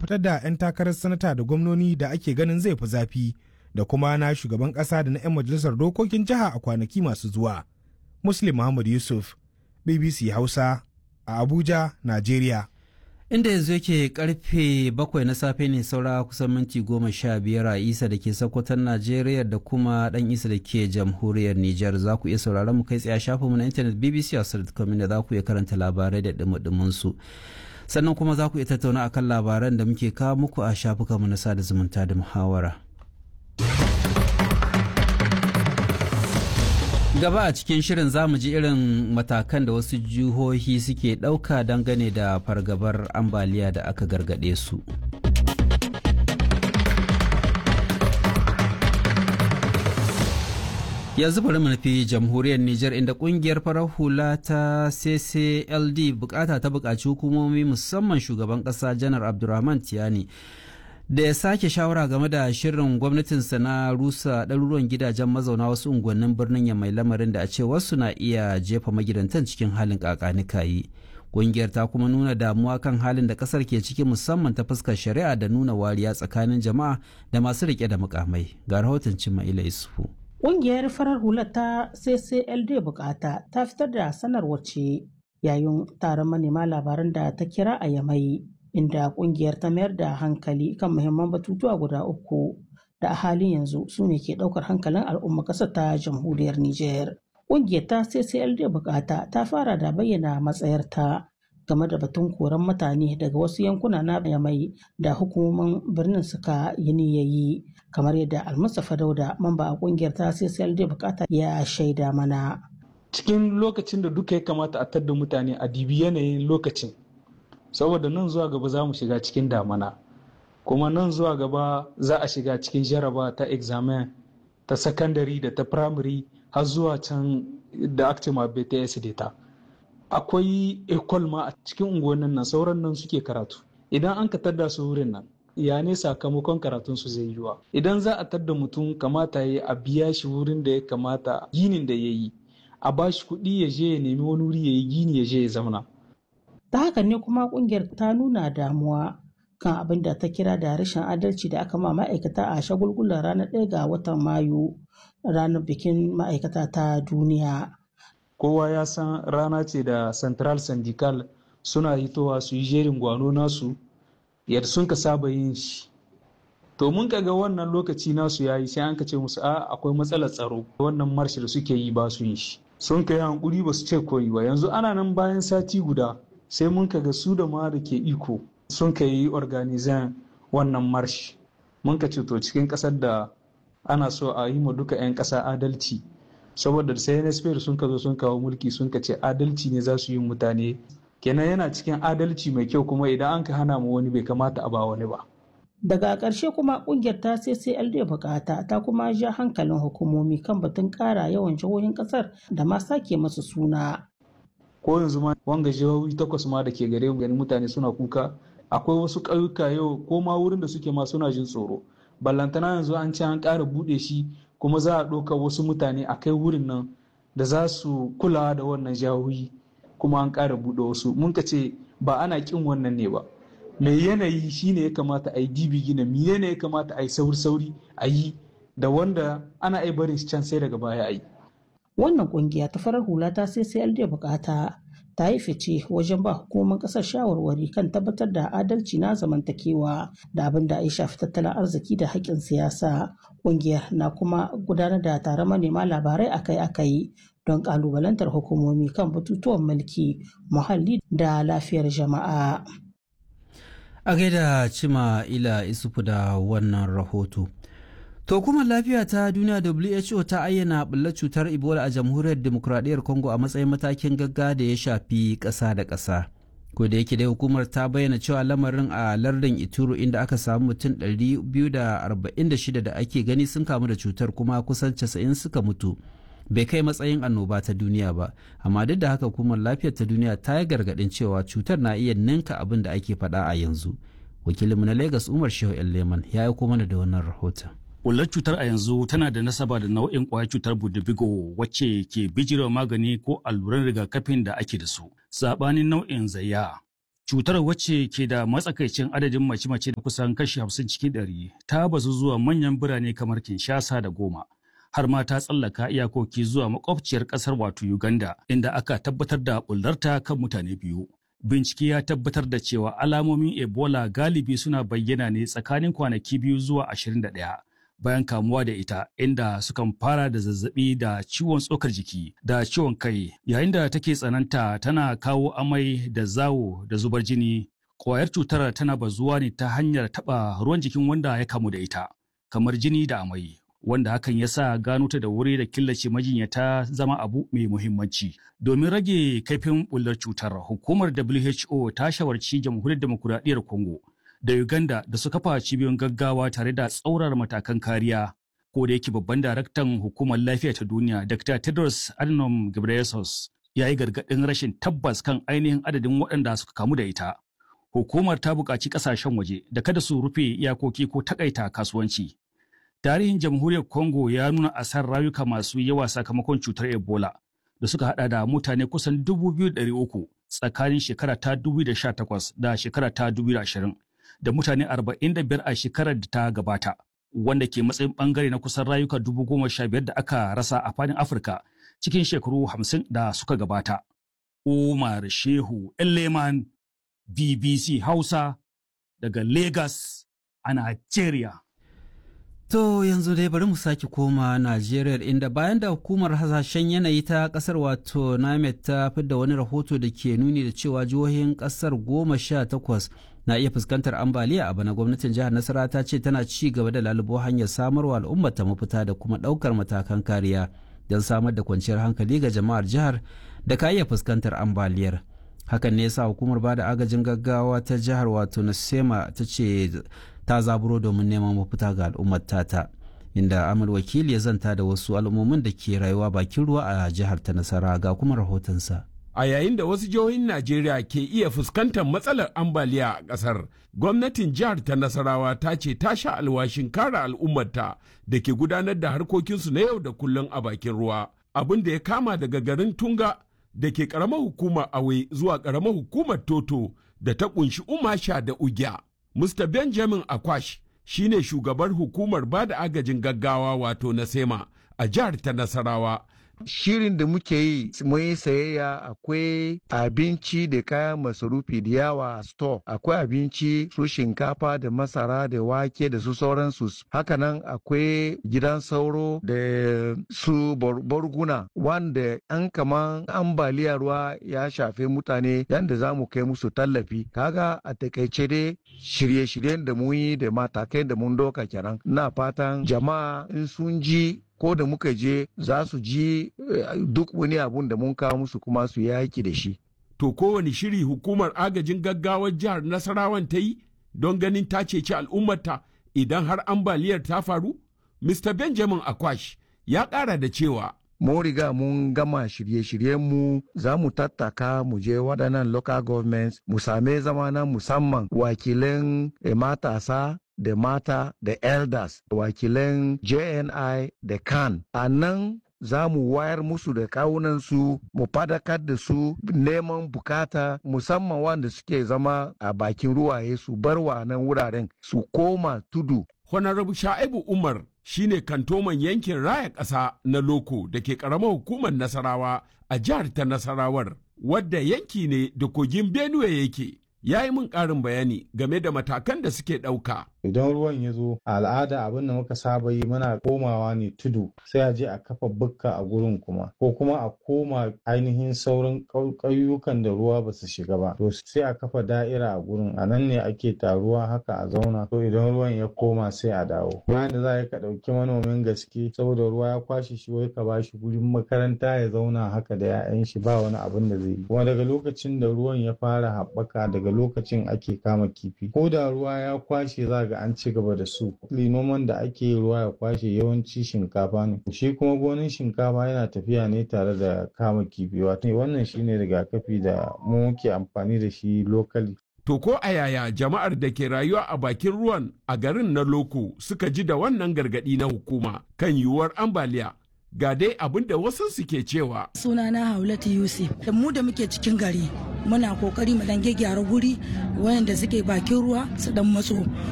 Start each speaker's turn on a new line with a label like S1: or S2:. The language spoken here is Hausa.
S1: fitar da 'yan takarar sanata da gwamnoni da ake ganin zai fi zafi da kuma na shugaban ƙasa da na 'yan majalisar dokokin jiha a kwanaki masu zuwa. Muslim Muhammad Yusuf, BBC Hausa, a Abuja, Najeriya.
S2: inda yanzu yake karfe bakwai na safe ne saura kusan minti goma sha biyar a isa da ke sakwatan najeriya da kuma dan isa da ke jamhuriyar nijar za ku iya sauraron mu kai tsaye shafinmu na intanet bbc hausa.com da za ku iya karanta labarai da dumudumin su sannan kuma za ku iya tattauna akan labaran da muke kawo muku a shafukanmu na sada zumunta da muhawara gaba a cikin shirin zamu ji irin matakan da wasu jihohi suke ɗauka dangane da fargabar ambaliya da aka gargaɗe su yanzu bari mu nufi jamhuriyar Nijar inda kungiyar farar hula ta CCLD bukata ta bukaci hukumomi musamman shugaban kasa janar Abdulrahman Tiyani da ya sake shawara game da shirin gwamnatinsa na rusa ɗaruruwan gidajen mazauna wasu unguwannin birnin ya mai lamarin da a ce wasu na iya jefa magidantan cikin halin kakanikayi ƙungiyar ta kuma nuna damuwa kan halin da ƙasar ke ciki musamman ta fuskar shari'a da nuna wariya tsakanin jama'a da masu riƙe da mukamai ga rahoton cimma ila isufu
S3: Ƙungiyar farar hular ta CCLD bukata ta fitar da sanarwar ce yayin taron manema labaran da ta kira a Yamai. inda kungiyar ta mayar da hankali kan muhimman batutuwa guda uku da a halin yanzu su ne ke daukar hankalin al'umma ƙasar ta jamhuriyar Nijar. Kungiyar ta CCLD bukata ta fara da bayyana matsayarta game da batun koran mutane daga wasu yankuna na mai da hukumomin birnin suka yi niyayi kamar yadda almustapha dauda mamba a kungiyar ta CCLD bukata ya shaida mana.
S4: Cikin lokacin da duka ya kamata a tadda mutane a dibi yanayin lokacin saboda nan zuwa gaba za mu shiga cikin damana kuma nan zuwa gaba za a shiga cikin jaraba ta examen ta sakandare da ta primary har zuwa can da aka ma bts data akwai ecol ma a cikin unguwannin nan sauran nan suke karatu idan an ka tadda su wurin nan ya ne sakamakon karatun su zai yiwa idan za a tadda mutum kamata ya a biya shi wurin da ya kamata ginin da ya yi a bashi kuɗi ya je ya nemi wani wuri ya yi gini ya je ya zauna
S3: ta haka ne kuma kungiyar ta nuna damuwa kan abin da ta kira da rashin adalci da aka ma ma'aikata a shagulgulan ranar ɗaya ga watan mayu ranar bikin ma'aikata ta duniya
S4: kowa ya san rana ce da central syndical suna hitowa su yi jerin gwano nasu yadda sun ka saba yin shi to mun ga wannan lokaci nasu ya yi sai an ka ce musu a akwai matsalar tsaro wannan marshi da suke yi ba su yin shi sun ka yi hankuri ba su ce koyi ba yanzu ana nan bayan sati guda sai mun ga su da ma da ke iko sun ka yi organizan wannan marshi mun ka ce to cikin kasar da ana so a yi ma duka 'yan kasa adalci saboda sai nsp sun ka zo sun kawo mulki sun ka ce adalci ne za su yi mutane kenan yana cikin adalci mai kyau kuma idan an ka hana mu wani bai kamata a ba wani ba
S3: daga ƙarshe kuma ƙungiyar ta ccld bukata ta kuma ja hankalin hukumomi kan batun ƙara yawan jihohin ƙasar da ma sake masu suna
S4: ko yanzu ma wanga jihohi takwas ma da ke gare mu mutane suna kuka akwai wasu ƙauyuka yau ko ma wurin da suke ma suna jin tsoro ballantana yanzu an ce an ƙara buɗe shi kuma za a ɗauka wasu mutane a kai wurin nan da za su kula da wannan jihohi kuma an ƙara buɗe wasu mun ka ce ba ana ƙin wannan ne ba mai yanayi shine ya kamata a yi dibi gina mi ne ya kamata a yi sauri sauri a yi da wanda ana ai barin can sai daga baya a yi
S3: wannan kungiya ta farar hula ta sai sai da bukata ta yi fice wajen ba hukumar kasar shawarwari kan tabbatar da adalci na zamantakewa da abin da ya shafi tattalin arziki da haƙƙin siyasa kungiyar na kuma gudanar da taron manema labarai akai-akai don ƙalubalantar hukumomi kan batutuwan mulki muhalli da lafiyar jama'a
S2: a gaida cima ila isufu da wannan rahoto To kuma lafiya ta duniya WHO ta ayyana ɓullar cutar Ebola a jamhuriyar demokuraɗiyyar Congo a matsayin matakin gagga da ya shafi ƙasa da ƙasa. Ko da yake dai hukumar ta bayyana cewa lamarin a lardin Ituro inda aka samu mutum 246 da ake gani sun kamu da cutar kuma kusan 90 suka mutu. Bai kai matsayin annoba ta duniya ba, amma duk da haka hukumar lafiyar ta duniya ta yi gargaɗin cewa cutar na iya ninka abin da ake faɗa a yanzu. Wakilinmu na Lagos Umar Shehu Leman ya yi mana da wannan rahoton.
S5: Ƙullar cutar a yanzu tana da nasaba da nau'in ƙwayar cutar budubigo wacce ke bijirewa magani ko alluran rigakafin da ake da su, saɓanin nau'in zayya. Cutar wacce ke da matsakaicin adadin mace-mace da kusan kashi hamsin cikin ɗari ta bazu zuwa manyan birane kamar Kinshasa da Goma. Har ma ta tsallaka iyakoki zuwa makwabciyar ƙasar wato Uganda inda aka tabbatar da bullarta kan mutane biyu. Bincike ya tabbatar da cewa alamomin Ebola galibi suna bayyana ne tsakanin kwanaki biyu zuwa ashirin da ɗaya. bayan kamuwa da ita inda sukan fara da zazzabi da ciwon tsokar jiki da ciwon kai yayin da take tsananta tana kawo amai da zawo da zubar jini kwayar cutar tana bazuwa ne ta hanyar taɓa ruwan jikin wanda ya kamu da ita kamar jini da amai wanda hakan ya sa gano ta da wuri da killace majinyata zama abu mai muhimmanci domin rage kaifin bullar cutar hukumar who ta shawarci jamhuriyar demokuraɗiyyar congo da Uganda da su kafa cibiyoyin gaggawa tare da tsaurar matakan kariya. Ko da yake babban daraktan hukumar lafiya ta duniya Dr. Tedros Adhanom Ghebreyesus ya yi gargaɗin rashin tabbas kan ainihin adadin waɗanda suka kamu da ita. Hukumar ta buƙaci ƙasashen waje da kada su rufe iyakoki ko takaita kasuwanci. Tarihin jamhuriyar Congo ya nuna asar rayuka masu yawa sakamakon cutar Ebola da suka hada da mutane kusan 2,300 tsakanin shekara ta 2018 da shekara ta 2020. da mutane 45 a shekarar da ta gabata wanda ke matsayin bangare na kusan rayuka dubu goma sha biyar da aka rasa a fadin afirka cikin shekaru hamsin da suka gabata umar shehu leman bbc hausa daga lagos a nigeria
S2: To yanzu dai bari mu sake koma Najeriya inda bayan da hukumar hasashen yanayi ta kasar wato NAMED ta fidda wani rahoto da ke nuni da cewa jihohin kasar goma sha takwas na iya fuskantar ambaliya a bana gwamnatin jihar Nasara ta ce tana ci gaba da lalubo hanyar samarwa al'ummar ta mafita da kuma ɗaukar matakan kariya don samar da kwanciyar hankali ga jama'ar jihar da ka iya fuskantar ambaliyar. Hakan ne yasa hukumar bada agajin gaggawa ta jihar wato Nasema ta ce ta zaburo domin neman mafita ga al'ummar tata inda amal wakili ya zanta da wasu al'ummomin da ke rayuwa bakin ruwa a jihar ta nasara ga kuma rahotonsa
S6: a yayin da wasu jihohin najeriya ke iya fuskantar matsalar ambaliya a ƙasar gwamnatin jihar ta nasarawa ta ce ta sha alwashin kare al'ummarta da ke gudanar da harkokinsu na yau da kullum a bakin ruwa abin da ya kama daga garin tunga da ke ƙaramar hukumar awe zuwa ƙaramar hukumar toto da ta ƙunshi umasha da ugya Mr. Benjamin Akwash shi ne shugabar hukumar ba da agajin gaggawa wato na SEMA a jihar ta Nasarawa.
S7: Shirin da muke yi mun yi sayayya akwai abinci da kayan masarufi da yawa a store akwai abinci su shinkafa da masara da wake da su sauransu hakanan akwai gidan sauro da su borguna wanda an kaman ambaliya ruwa ya shafe mutane yadda za mu kai musu tallafi kaga a takaice dai shirye-shiryen da mun yi da matakai da mun doka kenan na fatan jama'a in sun ji ko da muka je za su ji duk wani abun da mun kawo musu kuma su yaki da shi.
S6: To kowane shiri hukumar agajin gaggawar jihar Nasarawan ta yi don ganin ta ceci al'ummarta idan har ambaliyar ta faru? Mr. Benjamin Akwash ya ƙara da cewa
S7: mun riga mun gama shirye-shiryenmu za mu tattaka mu je waɗannan local governments mu same zama na musamman wakilan matasa da mata da elders wakilan jni da kan a nan za mu wayar musu da kawunansu mu fadakar da su neman bukata musamman wanda suke zama a bakin ruwaye su bar wa nan wuraren su koma tudu
S6: Honorable Sha'ibu Umar shine kantoman yankin raya ƙasa na Loko da ke ƙaramar hukumar Nasarawa a jihar ta Nasarawar, wadda yanki ne da kogin Benue yake. Ya yi min ƙarin bayani game da matakan da suke ɗauka.
S8: idan ruwan ya zo a al'ada abin da muka saba yi muna komawa ne tudu sai a je a kafa bukka a gurin kuma ko kuma a koma ainihin sauran ƙauyukan da ruwa ba su shiga ba to sai a kafa da'ira a gurin a nan ne ake taruwa haka a zauna to idan ruwan ya koma sai a dawo bayan da za ka ɗauki manomin gaske saboda ruwa ya kwashe shi wai ka bashi gurin makaranta ya zauna haka da 'ya'yan shi ba wani abin da zai yi kuma daga lokacin da ruwan ya fara haɓaka daga lokacin ake kama kifi ko da ruwa ya kwashe za ga an ci gaba da su noman da ake ruwa ya kwashe yawanci shinkafa ne shi kuma gonin shinkafa yana tafiya ne tare da kama kifi wato wannan shine rigakafi da mu muke amfani da shi lokali
S6: To ko a yaya jama'ar da ke rayuwa a bakin ruwan a garin na Loko suka ji da wannan gargaɗi na hukuma kan yiwuwar ambaliya ga dai abin da wasu suke cewa.
S9: Sunana Haulatu Yusuf, da mu da muke cikin gari muna kokari mu dan gyara guri wayanda suke bakin ruwa su dan matso